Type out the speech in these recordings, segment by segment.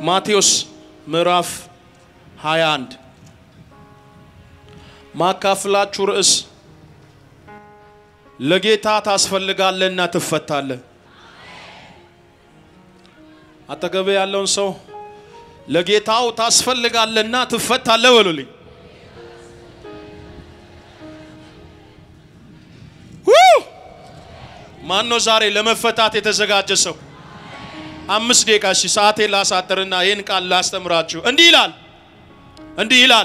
ማቴዎስ ምዕራፍ 21 ማካፍላችሁ ርዕስ ለጌታ ታስፈልጋለህና ትፈታለህ። አጠገቤ ያለውን ሰው ለጌታው ታስፈልጋለህና ትፈታለህ በሉልኝ። ማን ነው ዛሬ ለመፈታት የተዘጋጀ ሰው? አምስት ደቂቃ እሺ፣ ሰዓቴን ላሳጥርና ይህን ቃል ላስተምራችሁ። እንዲህ ይላል እንዲህ ይላል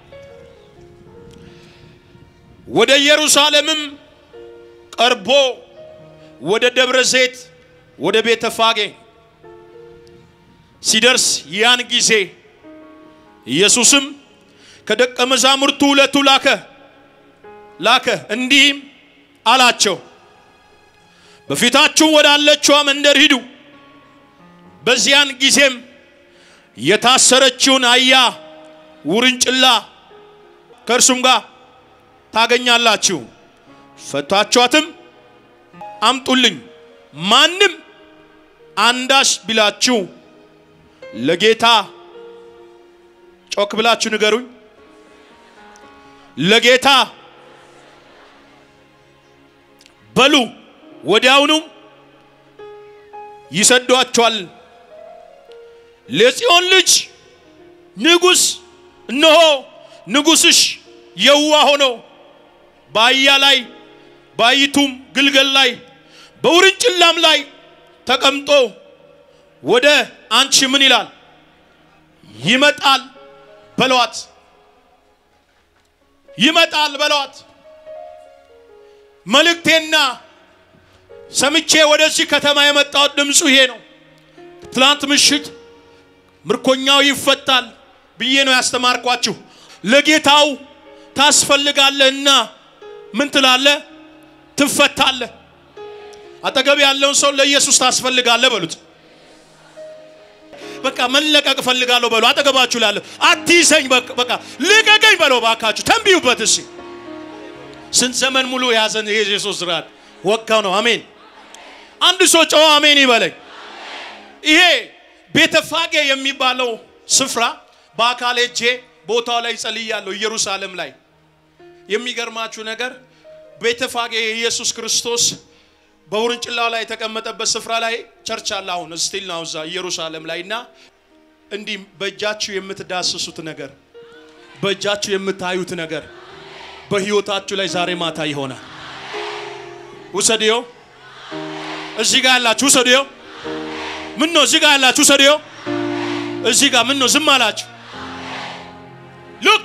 ወደ ኢየሩሳሌምም ቀርቦ ወደ ደብረ ዘይት ወደ ቤተ ፋጌ ሲደርስ ያን ጊዜ ኢየሱስም ከደቀ መዛሙርቱ ሁለቱ ላከ ላከ እንዲህም አላቸው በፊታችሁ ወዳለችዋ መንደር ሂዱ። በዚያን ጊዜም የታሰረችውን አህያ ውርንጭላ ከእርሱም ጋር ታገኛላችሁ። ፈታችኋትም አምጡልኝ። ማንም አንዳች ቢላችሁ ለጌታ ጮክ ብላችሁ ንገሩኝ። ለጌታ በሉ ወዲያውኑም ይሰዷቸዋል። ለጽዮን ልጅ ንጉሥ እነሆ ንጉሥሽ የዋ ሆኖ በአህያ ላይ በአህይቱም ግልገል ላይ በውርንጭላም ላይ ተቀምጦ ወደ አንቺ ምን ይላል ይመጣል በለዋት ይመጣል በለዋት። መልእክቴና ሰምቼ ወደዚህ ከተማ የመጣሁት ድምፁ ይሄ ነው። ትላንት ምሽት ምርኮኛው ይፈታል ብዬ ነው ያስተማርኳችሁ። ለጌታው ታስፈልጋለህና ምን ትላለህ? ትፈታለህ። አጠገብ ያለውን ሰው ለኢየሱስ ታስፈልጋለህ በሉት። በቃ መለቀቅ እፈልጋለሁ በሉ። አጠገባችሁ ላለሁ አትይዘኝ፣ በቃ ልቀቀኝ በለው ባካችሁ። ተንብዩበት እስኪ። ስንት ዘመን ሙሉ የያዘን የኢየሱስ ስርዓት ወጋው ነው። አሜን። አንድ ሰው ጨዋ አሜን ይበለኝ። ይሄ ቤተፋጌ የሚባለው ስፍራ በአካል ሄጄ ቦታው ላይ ጸልያለሁ፣ ኢየሩሳሌም ላይ። የሚገርማችሁ ነገር ቤተፋጌ የኢየሱስ ክርስቶስ በውርንጭላው ላይ የተቀመጠበት ስፍራ ላይ ቸርች አለ። አሁን ስቲል ነው እዛ ኢየሩሳሌም ላይ እና እንዲህ በእጃችሁ የምትዳስሱት ነገር፣ በእጃችሁ የምታዩት ነገር በህይወታችሁ ላይ ዛሬ ማታ ይሆናል። ውሰድዮ እዚህ ጋር ያላችሁ ውሰድዮ። ምን ነው እዚህ ጋር ያላችሁ ውሰድዮ። እዚህ ጋር ምን ነው ዝም አላችሁ? ሉክ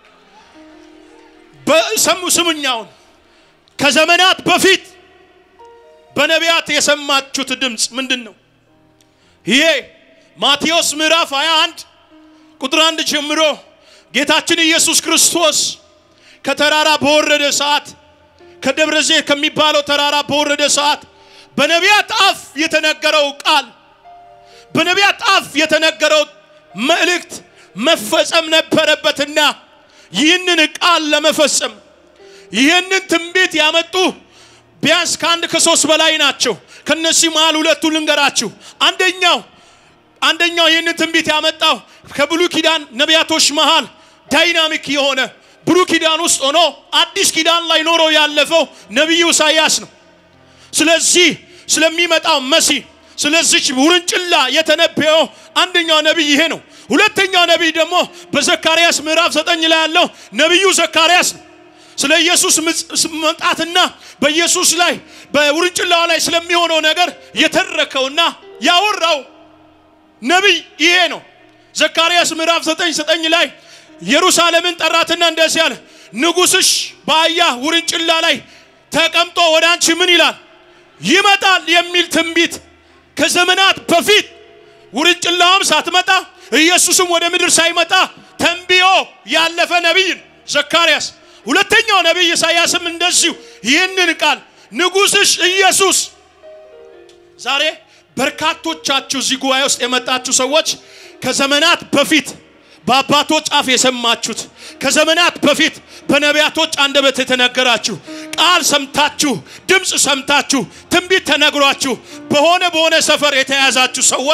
በሰሙ ስሙኛውን ከዘመናት በፊት በነቢያት የሰማችሁት ድምፅ ምንድን ነው? ይሄ ማቴዎስ ምዕራፍ 21 ቁጥር አንድ ጀምሮ ጌታችን ኢየሱስ ክርስቶስ ከተራራ በወረደ ሰዓት ከደብረ ዘይት ከሚባለው ተራራ በወረደ ሰዓት በነቢያት አፍ የተነገረው ቃል በነቢያት አፍ የተነገረው መልእክት መፈጸም ነበረበትና ይህንን ቃል ለመፈጸም ይህንን ትንቢት ያመጡ ቢያንስ ከአንድ ከሶስት በላይ ናቸው። ከነዚህ መሃል ሁለቱ ልንገራችሁ። አንደኛው አንደኛው ይህንን ትንቢት ያመጣው ከብሉይ ኪዳን ነቢያቶች መሃል ዳይናሚክ የሆነ ብሉይ ኪዳን ውስጥ ሆኖ አዲስ ኪዳን ላይ ኖሮ ያለፈው ነቢዩ ኢሳያስ ነው። ስለዚህ ስለሚመጣው መሲህ ስለዚች ውርንጭላ የተነበየው አንደኛው ነቢይ ይሄ ነው። ሁለተኛው ነቢይ ደግሞ በዘካርያስ ምዕራፍ ዘጠኝ ላይ ያለው ነቢዩ ዘካርያስ ነው። ስለ ኢየሱስ መምጣትና በኢየሱስ ላይ በውርንጭላዋ ላይ ስለሚሆነው ነገር የተረከውና ያወራው ነቢይ ይሄ ነው። ዘካርያስ ምዕራፍ ዘጠኝ ዘጠኝ ላይ ኢየሩሳሌምን ጠራትና እንደዚህ አለ፣ ንጉሥሽ በአህያ ውርንጭላ ላይ ተቀምጦ ወደ አንቺ ምን ይላል ይመጣል የሚል ትንቢት ከዘመናት በፊት ውርንጭላዋም ሳትመጣ ኢየሱስም ወደ ምድር ሳይመጣ ተንብዮ ያለፈ ነቢይ ዘካርያስ። ሁለተኛው ነቢይ ኢሳያስም እንደዚሁ ይህንን ቃል ንጉሥሽ ኢየሱስ ዛሬ በርካቶቻችሁ እዚህ ጉባኤ ውስጥ የመጣችሁ ሰዎች ከዘመናት በፊት በአባቶች አፍ የሰማችሁት ከዘመናት በፊት በነቢያቶች አንደበት የተነገራችሁ ቃል ሰምታችሁ ድምፅ ሰምታችሁ ትንቢት ተነግሯችሁ በሆነ በሆነ ሰፈር የተያዛችሁ ሰዎች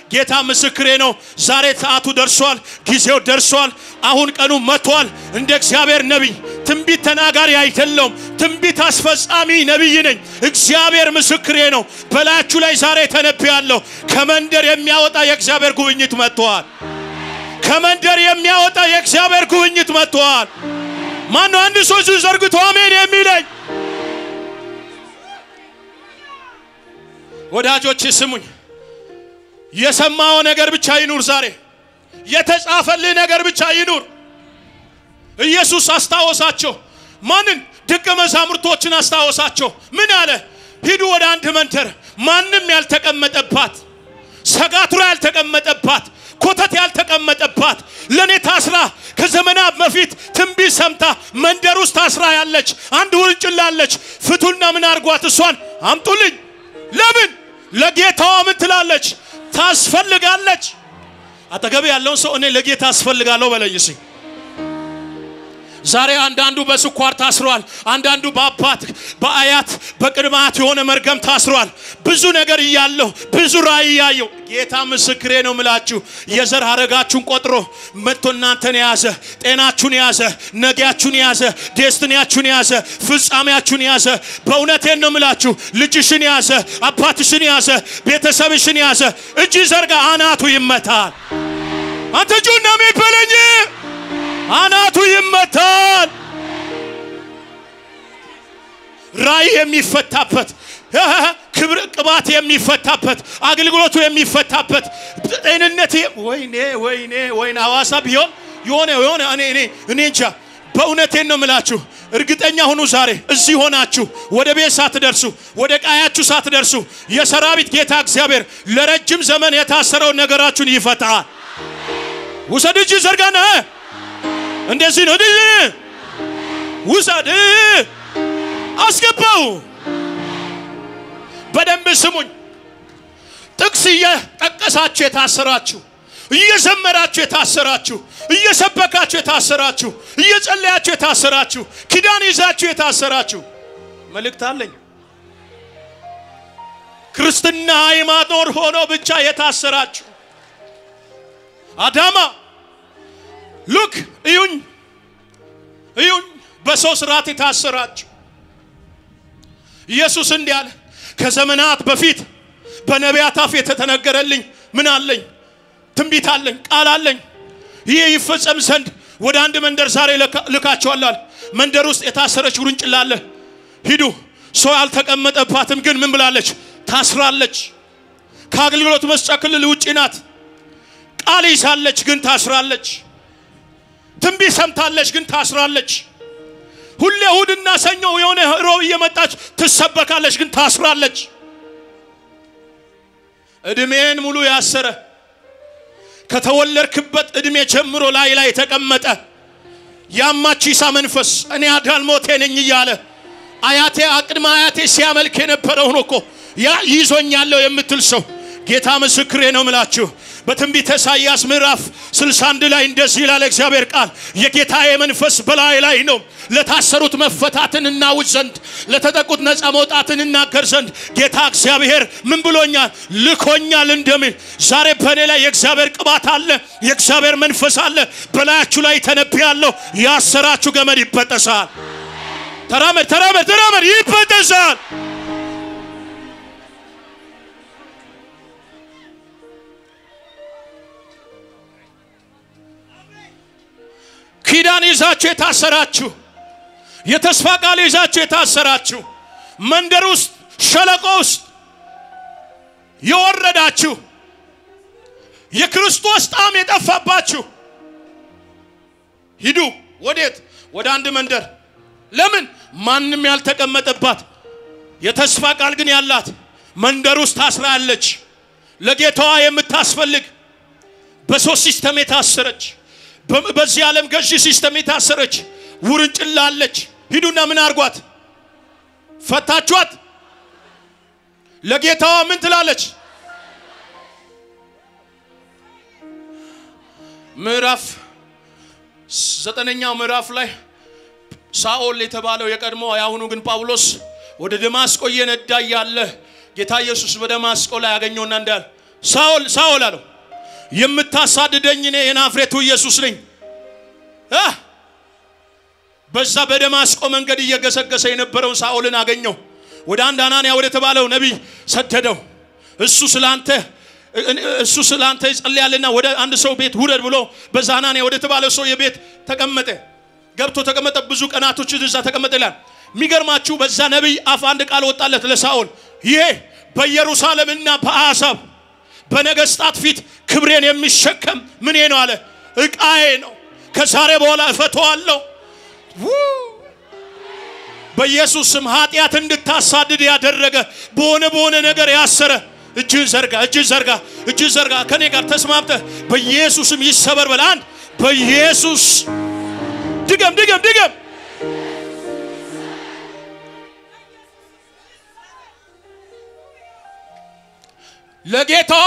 ጌታ ምስክሬ ነው። ዛሬ ሰዓቱ ደርሷል፣ ጊዜው ደርሷል። አሁን ቀኑ መጥቷል። እንደ እግዚአብሔር ነቢይ ትንቢት ተናጋሪ አይደለውም፣ ትንቢት አስፈጻሚ ነቢይ ነኝ። እግዚአብሔር ምስክሬ ነው። በላያችሁ ላይ ዛሬ ተነብያለሁ። ከመንደር የሚያወጣ የእግዚአብሔር ጉብኝት መጥቷል። ከመንደር የሚያወጣ የእግዚአብሔር ጉብኝት መጥቷል። ማነው አንድ ሰው እጁን ዘርግቶ አሜን የሚለኝ? ወዳጆች ስሙኝ። የሰማው ነገር ብቻ ይኑር። ዛሬ የተጻፈልህ ነገር ብቻ ይኑር። ኢየሱስ አስታወሳቸው። ማንን? ደቀ መዛሙርቶችን አስታወሳቸው። ምን አለ? ሂዱ ወደ አንድ መንደር ማንም ያልተቀመጠባት፣ ሰጋቱራ ያልተቀመጠባት፣ ኮተት ያልተቀመጠባት ለእኔ ታስራ ከዘመናት በፊት ትንቢት ሰምታ መንደር ውስጥ ታስራ ያለች አንድ ውርንጭላለች። ፍቱና ምን አርጓት? እሷን አምጡልኝ። ለምን? ለጌታዋ ምን ትላለች? ታስፈልጋለች። አጠገብ ያለውን ሰው እኔ ለጌታ አስፈልጋለሁ በለኝ እስኪ። ዛሬ አንዳንዱ በስኳር ታስሯል። አንዳንዱ በአባት በአያት በቅድማት የሆነ መርገም ታስሯል። ብዙ ነገር እያለሁ ብዙ ራእይ እያየሁ ጌታ ምስክሬ ነው ምላችሁ የዘር ሀረጋችሁን ቆጥሮ መጥቶ እናንተን የያዘ ጤናችሁን የያዘ ነጊያችሁን የያዘ ዴስትኒያችሁን የያዘ ፍጻሜያችሁን የያዘ በእውነቴን ነው ምላችሁ ልጅሽን የያዘ አባትሽን የያዘ ቤተሰብሽን የያዘ እጅ ዘርጋ አናቱ ይመታል። አንተ ጩና የሚበለኝ አናቱ ይመታል። ራእይ የሚፈታበት ክብር ቅባት የሚፈታበት አገልግሎቱ የሚፈታበት ጤንነት ወይኔ ወይኔ ወይኔ ሐዋሳ ቢሆን የሆነ የሆነ እኔ እኔ እኔ እንጃ በእውነቴን ነው ምላችሁ። እርግጠኛ ሁኑ። ዛሬ እዚህ ሆናችሁ ወደ ቤት ሳትደርሱ ወደ ቃያችሁ ሳትደርሱ የሰራዊት ጌታ እግዚአብሔር ለረጅም ዘመን የታሰረውን ነገራችሁን ይፈታል። ውሰድ እጅ ዘርጋና እንደዚህ ነው። ውሰድ አስገባው። በደንብ ስሙኝ። ጥቅስ እየጠቀሳችሁ የታሰራችሁ፣ እየዘመራችሁ የታሰራችሁ፣ እየሰበካችሁ የታሰራችሁ፣ እየጸለያችሁ የታሰራችሁ፣ ኪዳን ይዛችሁ የታሰራችሁ መልእክት አለኝ። ክርስትና ሃይማኖት ሆኖ ብቻ የታሰራችሁ አዳማ ሉክ እዩኝ እዩኝ፣ በሰው ስርዓት የታሰራችሁ ኢየሱስ እንዲህ አለ፣ ከዘመናት በፊት በነቢያት አፍ የተተነገረልኝ ምን አለኝ? ትንቢት አለኝ፣ ቃል አለኝ። ይህ ይፈጸም ዘንድ ወደ አንድ መንደር ዛሬ ልካቸዋላል። መንደር ውስጥ የታሰረች ውርንጭላ አለ። ሂዱ። ሰው ያልተቀመጠባትም ግን ምን ብላለች? ታስራለች። ከአገልግሎት መስጫ ክልል ውጪ ናት። ቃል ይዛለች፣ ግን ታስራለች። ትንቢት ሰምታለች፣ ግን ታስራለች። ሁሌ እሁድና ሰኞ የሆነ ሮብ እየመጣች ትሰበካለች፣ ግን ታስራለች። እድሜን ሙሉ ያሰረ ከተወለድክበት እድሜ ጀምሮ ላይ ላይ የተቀመጠ ያማቺሳ መንፈስ እኔ አዳልሞቴ ነኝ እያለ አያቴ አቅድመ አያቴ ሲያመልክ የነበረውን እኮ ያ ይዞኛለሁ የምትል ሰው ጌታ ምስክሬ ነው ምላችሁ በትንቢተ ኢሳይያስ ምዕራፍ 61 ላይ እንደዚህ ይላል እግዚአብሔር ቃል የጌታዬ መንፈስ በላይ ላይ ነው ለታሰሩት መፈታትን እናውጅ ዘንድ ለተጠቁት ነፃ መውጣትን እናገር ዘንድ ጌታ እግዚአብሔር ምን ብሎኛል ልኮኛል እንደምን ዛሬ በእኔ ላይ የእግዚአብሔር ቅባት አለ የእግዚአብሔር መንፈስ አለ በላያችሁ ላይ ተነብያለሁ ያሰራችሁ ገመድ ይበጠሳል ተራመድ ተራመድ ተራመድ ይበጠሳል ኪዳን ይዛችሁ የታሰራችሁ የተስፋ ቃል ይዛችሁ የታሰራችሁ መንደር ውስጥ ሸለቆ ውስጥ የወረዳችሁ የክርስቶስ ጣዕም የጠፋባችሁ ሂዱ። ወዴት? ወደ አንድ መንደር። ለምን? ማንም ያልተቀመጠባት የተስፋ ቃል ግን ያላት መንደር ውስጥ ታስራ ያለች ለጌታዋ የምታስፈልግ በሶስት ሲስተም የታሰረች በዚህ ዓለም ገዢ ሲስተም የታሰረች ውርንጭላ አለች። ሂዱና ምን አርጓት? ፈታችኋት። ለጌታዋ ምን ትላለች? ምዕራፍ ዘጠነኛው ምዕራፍ ላይ ሳኦል የተባለው የቀድሞ የአሁኑ ግን ጳውሎስ ወደ ደማስቆ እየነዳ እያለ ጌታ ኢየሱስ በደማስቆ ላይ ያገኘውና እንዳል ሳኦል ሳኦል አለው የምታሳድደኝ እኔ የናፍሬቱ ኢየሱስ ነኝ አ በዛ በደማስቆ መንገድ እየገሰገሰ የነበረውን ሳኦልን አገኘው ወደ አንድ አናንያ ወደ ተባለው ነቢይ ሰደደው እሱ ስላንተ እሱ ስላንተ ይጸልያልና ወደ አንድ ሰው ቤት ውረድ ብሎ በዛ አናንያ ወደ ተባለው ሰው የቤት ተቀመጠ ገብቶ ተቀመጠ ብዙ ቀናቶች እዛ ተቀመጠ ይላል የሚገርማችሁ በዛ ነቢይ አፍ አንድ ቃል ወጣለት ለሳኦል ይሄ በኢየሩሳሌምና በአሕዛብ በነገስታት ፊት ክብሬን የሚሸከም ምኔ ነው አለ እቃዬ ነው ከዛሬ በኋላ እፈተዋለሁ በኢየሱስ ስም ኃጢአት እንድታሳድድ ያደረገ በሆነ በሆነ ነገር ያሰረ እጅን ዘርጋ እጅን ዘርጋ እጅን ዘርጋ ከኔ ጋር ተስማምተ በኢየሱስም ይሰበር በል አንድ በኢየሱስ ድገም ድገም ድገም ለጌታዋ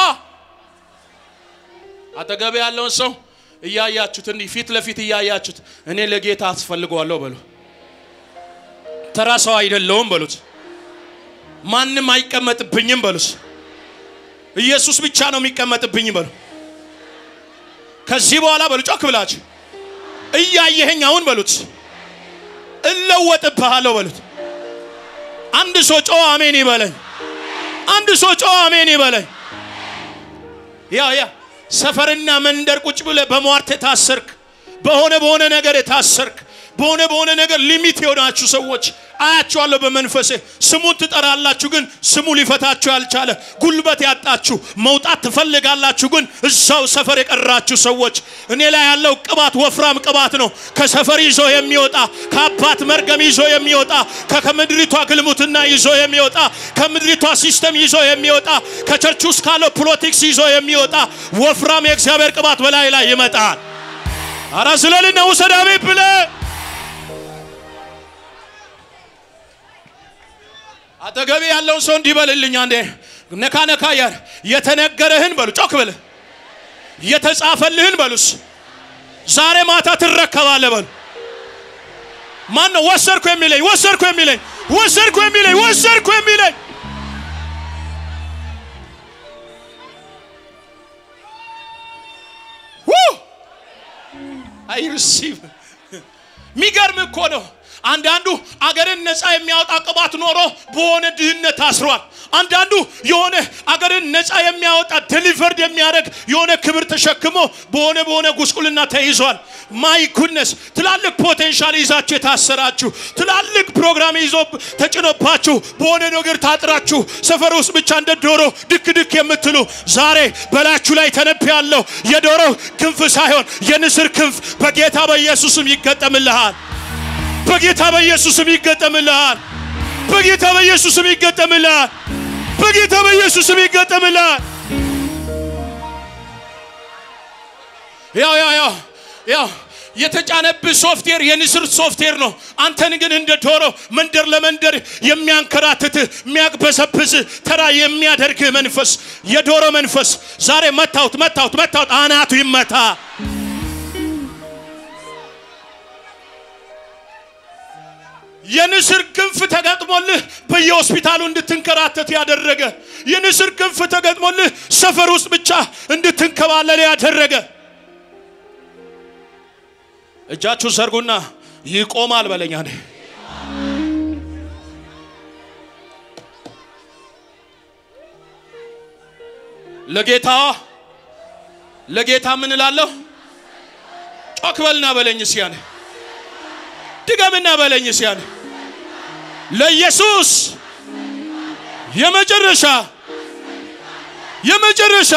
አጠገብ ያለውን ሰው እያያችሁት እንዲህ ፊት ለፊት እያያችሁት እኔ ለጌታ አስፈልገዋለሁ በሉ ተራ ሰው አይደለውም በሉት ማንም አይቀመጥብኝም በሉት ኢየሱስ ብቻ ነው የሚቀመጥብኝ በሉ ከዚህ በኋላ በሉ ጮክ ብላችሁ እያየኸኝ አሁን በሉት እለወጥብሃለሁ በሉት አንድ ሰው ጮ አሜን ይበለኝ አንድ ሰው ጮ አሜን ይበለኝ ያ ያ ሰፈርና መንደር ቁጭ ብለ በሟርት የታሰርክ በሆነ በሆነ ነገር የታሰርክ በሆነ በሆነ ነገር ሊሚት የሆናችሁ ሰዎች አያችኋለሁ በመንፈሴ ስሙን ትጠራላችሁ ግን ስሙ ሊፈታችሁ ያልቻለ ጉልበት ያጣችሁ መውጣት ትፈልጋላችሁ ግን እዛው ሰፈር የቀራችሁ ሰዎች እኔ ላይ ያለው ቅባት ወፍራም ቅባት ነው ከሰፈር ይዞ የሚወጣ ከአባት መርገም ይዞ የሚወጣ ከምድሪቷ ግልሙትና ይዞ የሚወጣ ከምድሪቷ ሲስተም ይዞ የሚወጣ ከቸርች ውስጥ ካለው ፖለቲክስ ይዞ የሚወጣ ወፍራም የእግዚአብሔር ቅባት በላይ ላይ ይመጣል አራ ስለልና ውሰዳቤ ብለ አጠገቤ ያለውን ሰው እንዲበልልኝ አንዴ ነካ ነካ ያር የተነገረህን በሉ ጮክ በል የተጻፈልህን በሉስ ዛሬ ማታ ትረከባለ በሉ ማን ነው ወሰድኩ የሚለኝ ወሰድኩ የሚለኝ ወሰድኩ የሚለኝ ወሰድኩ የሚለኝ አይ ሪሲቭ ሚገርም እኮ ነው አንዳንዱ አገርን ነፃ የሚያወጣ ቅባት ኖሮ በሆነ ድህነት ታስሯል። አንዳንዱ የሆነ አገርን ነፃ የሚያወጣ ዴሊቨርድ የሚያደርግ የሆነ ክብር ተሸክሞ በሆነ በሆነ ጉስቁልና ተይዟል። ማይ ጉድነስ ትላልቅ ፖቴንሻል ይዛችሁ የታሰራችሁ ትላልቅ ፕሮግራም ይዞ ተጭኖባችሁ በሆነ ነገር ታጥራችሁ ሰፈር ውስጥ ብቻ እንደ ዶሮ ድክ ድክ የምትሉ ዛሬ በላችሁ ላይ ተነብያለሁ። የዶሮ ክንፍ ሳይሆን የንስር ክንፍ በጌታ በኢየሱስም ይገጠምልሃል። በጌታ በኢየሱስም ይገጠምልሃል። በጌታ በኢየሱስም ይገጠምልሃል። በጌታ በኢየሱስም ይገጠምልሃል። ያው ያው ያው ያው የተጫነብህ ሶፍትዌር የንስር ሶፍትዌር ነው። አንተን ግን እንደ ዶሮ መንደር ለመንደር የሚያንከራትትህ የሚያቅበሰብስህ ተራ የሚያደርግህ መንፈስ የዶሮ መንፈስ ዛሬ መታውት መታውት መታውት አናቱ ይመታ። የንስር ክንፍ ተገጥሞልህ በየሆስፒታሉ እንድትንከራተት ያደረገ የንስር ክንፍ ተገጥሞልህ ሰፈር ውስጥ ብቻ እንድትንከባለል ያደረገ እጃችሁ ዘርጉና ይቆማል በለኛ ነ ለጌታ ለጌታ ምን እላለሁ? ጮክ በልና በለኝ እስያነ ድገምና በለኝ እስያነ ለኢየሱስ የመጨረሻ የመጨረሻ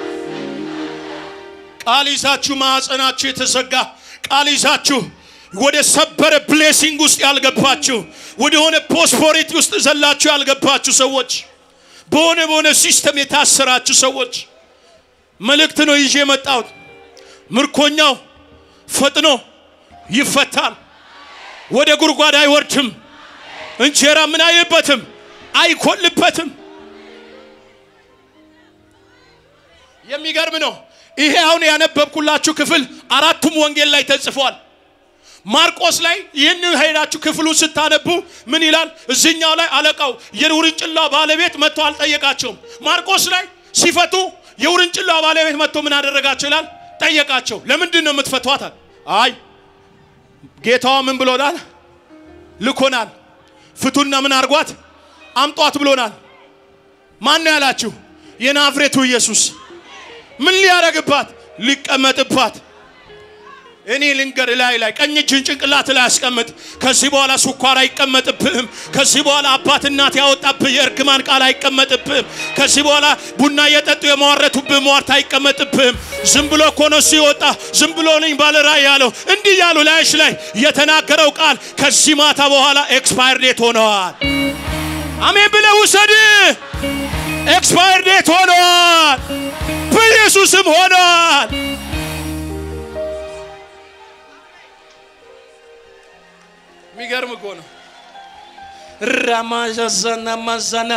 ቃል ይዛችሁ ማዕፀናችሁ የተዘጋ ቃል ይዛችሁ ወደ ሰበረ ብሌሲንግ ውስጥ ያልገባችሁ ወደ ሆነ ፖስፖሪቲ ውስጥ ዘላችሁ ያልገባችሁ ሰዎች በሆነ በሆነ ሲስተም የታሰራችሁ ሰዎች መልእክት ነው ይዤ የመጣሁት። ምርኮኛው ፈጥኖ ይፈታል። ወደ ጉድጓድ አይወርድም። እንጀራ ምን አይልበትም፣ አይኮልበትም። የሚገርም ነው። ይሄ አሁን ያነበብኩላችሁ ክፍል አራቱም ወንጌል ላይ ተጽፏል። ማርቆስ ላይ ይህን ሄዳችሁ ክፍሉ ስታነቡ ምን ይላል? እዚኛው ላይ አለቃው የውርንጭላ ባለቤት መጥቶ አልጠየቃቸውም። ማርቆስ ላይ ሲፈቱ የውርንጭላ ባለቤት መጥቶ ምን አደረጋቸው ይላል ጠየቃቸው ለምንድን ነው የምትፈቷታል አይ ጌታዋ ምን ብሎናል ልኮናል ፍቱና ምን አርጓት አምጧት ብሎናል ማን ነው ያላችሁ የናዝሬቱ ኢየሱስ ምን ሊያረግባት ሊቀመጥባት እኔ ልንገር ላይ ላይ ቀኝ እጅን ጭንቅላት ላይ አስቀምጥ። ከዚህ በኋላ ስኳር አይቀመጥብህም። ከዚህ በኋላ አባት እናት ያወጣብህ የእርግማን ቃል አይቀመጥብህም። ከዚህ በኋላ ቡና እየጠጡ የመዋረቱብህ ሟርት አይቀመጥብህም። ዝም ብሎ እኮ ነው እሱ የወጣ ዝም ብሎ ነኝ ባለ ራእይ ያለው እንዲህ ያሉ ላይሽ ላይ የተናገረው ቃል ከዚህ ማታ በኋላ ኤክስፓየር ዴት ሆነዋል። አሜን ብለህ ውሰድ። ኤክስፓየር ዴት ሆነዋል። በኢየሱስም ሆነዋል። የሚገርም እኮ ነው። ራማዛዛና ማዛና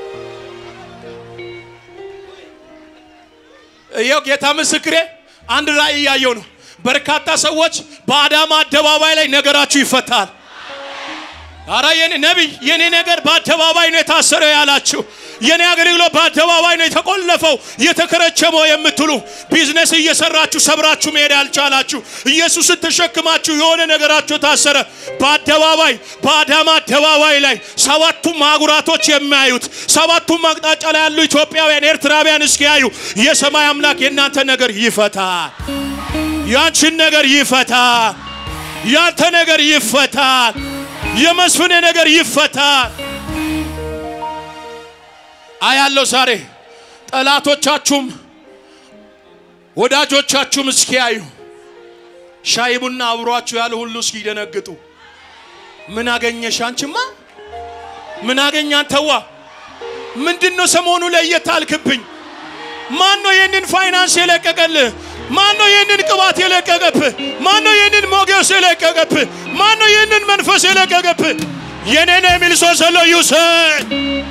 ይኸው ጌታ ምስክሬ አንድ ራእይ እያየው ነው። በርካታ ሰዎች በአዳማ አደባባይ ላይ ነገራችሁ ይፈታል። አረ የኔ ነቢይ የኔ ነገር በአደባባይ ነው የታሰረው ያላችሁ የኔ አገልግሎት በአደባባይ ነው የተቆለፈው የተከረቸመው የምትሉ ቢዝነስ እየሰራችሁ ሰብራችሁ መሄድ ያልቻላችሁ ኢየሱስን ተሸክማችሁ የሆነ ነገራችሁ ታሰረ። በአደባባይ በአዳማ አደባባይ ላይ ሰባቱም አህጉራቶች የሚያዩት ሰባቱም አቅጣጫ ላይ ያሉ ኢትዮጵያውያን፣ ኤርትራውያን እስኪያዩ የሰማይ አምላክ የእናንተ ነገር ይፈታል። ያንቺን ነገር ይፈታል። ያንተ ነገር ይፈታል። የመስፍኔ ነገር ይፈታል። አያለው ዛሬ ጠላቶቻችሁም ወዳጆቻችሁም እስኪያዩ ሻይ ቡና አብሯችሁ ያሉ ሁሉ እስኪደነግጡ ምን አገኘሽ አንቺማ? ምን አገኘ አንተዋ? ምንድን ነው ሰሞኑ ለየት አልክብኝ? ማን ነው ይህንን ፋይናንስ የለቀቀልህ? ማን ነው ይህንን ቅባት የለቀቀብህ? ማን ነው ይህንን ሞገስ የለቀቀብህ? ማን ነው ይህንን መንፈስ የለቀቀብህ? የኔ ነው የሚል ሰው ዘሎ ይውሰድ።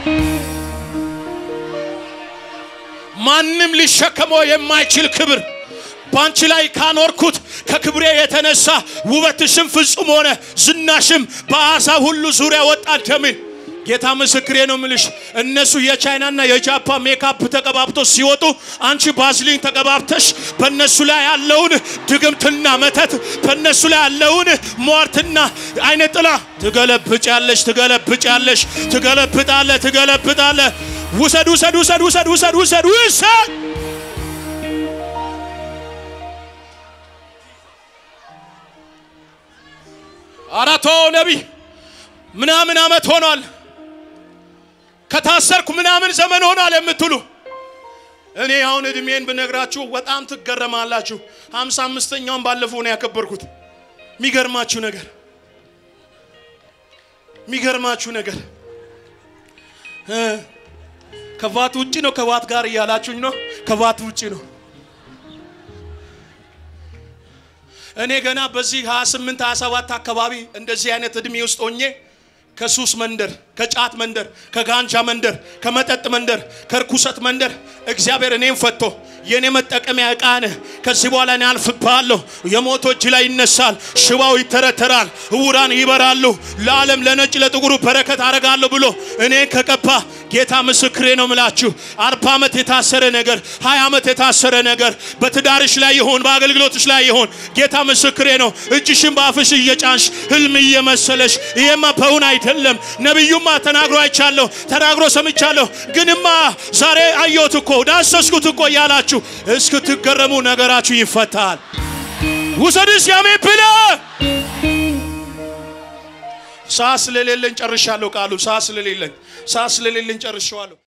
ማንም ሊሸከመው የማይችል ክብር በአንቺ ላይ ካኖርኩት ከክብሬ የተነሳ ውበትሽም ፍጹም ሆነ፣ ዝናሽም በአሕዛብ ሁሉ ዙሪያ ወጣ ደምን ጌታ ምስክሬ ነው ምልሽ። እነሱ የቻይናና የጃፓን ሜካፕ ተቀባብቶ ሲወጡ አንቺ ባዝሊን ተቀባብተሽ በእነሱ ላይ ያለውን ድግምትና መተት በእነሱ ላይ ያለውን ሟርትና አይነ ጥላ ትገለብጫለሽ፣ ትገለብጫለሽ፣ ትገለብጣለ፣ ትገለብጣለ። ውሰድ፣ ውሰድ፣ ውሰድ፣ ውሰድ፣ ውሰድ፣ ውሰድ፣ ውሰድ። አራቶ ነቢይ ምናምን አመት ሆኗል ከታሰርኩ ምናምን ዘመን ሆኗል የምትሉ እኔ አሁን እድሜን ብነግራችሁ በጣም ትገረማላችሁ። ሀምሳ አምስተኛውን ባለፈው ነው ያከበርኩት። የሚገርማችሁ ነገር የሚገርማችሁ ነገር ከባት ውጭ ነው ከባት ጋር እያላችሁኝ ነው። ከባት ውጭ ነው። እኔ ገና በዚህ 28 27 አካባቢ እንደዚህ አይነት እድሜ ውስጥ ሆኜ ከሱስ መንደር፣ ከጫት መንደር፣ ከጋንጃ መንደር፣ ከመጠጥ መንደር፣ ከርኩሰት መንደር እግዚአብሔር እኔም ፈቶ የእኔ መጠቀሚያ ዕቃ ነህ። ከዚህ በኋላ እኔ አልፍብሃለሁ። የሞቶ እጅ ላይ ይነሳል፣ ሽባው ይተረተራል፣ እውራን ይበራሉ፣ ለዓለም ለነጭ ለጥቁሩ በረከት አረጋለሁ ብሎ እኔ ከቀባ ጌታ ምስክሬ ነው ምላችሁ። አርባ ዓመት የታሰረ ነገር፣ ሀያ ዓመት የታሰረ ነገር በትዳርሽ ላይ ይሆን በአገልግሎትሽ ላይ ይሆን ጌታ ምስክሬ ነው። እጅሽን በአፍሽ እየጫንሽ ህልም እየመሰለሽ ይሄማ በእውን አይደለም። ነቢዩማ ተናግሮ አይቻለሁ፣ ተናግሮ ሰምቻለሁ፣ ግንማ ዛሬ አየሁት እኮ ዳሰስኩት እኮ እያላችሁ እስክትገረሙ ነገራችሁ ይፈታል። ውሰድስ ያሜ ብለ ሰዓት ስለሌለኝ ጨርሻለሁ። ቃሉ ሰዓት ስለሌለኝ ሰዓት ስለሌለኝ ጨርሻለሁ።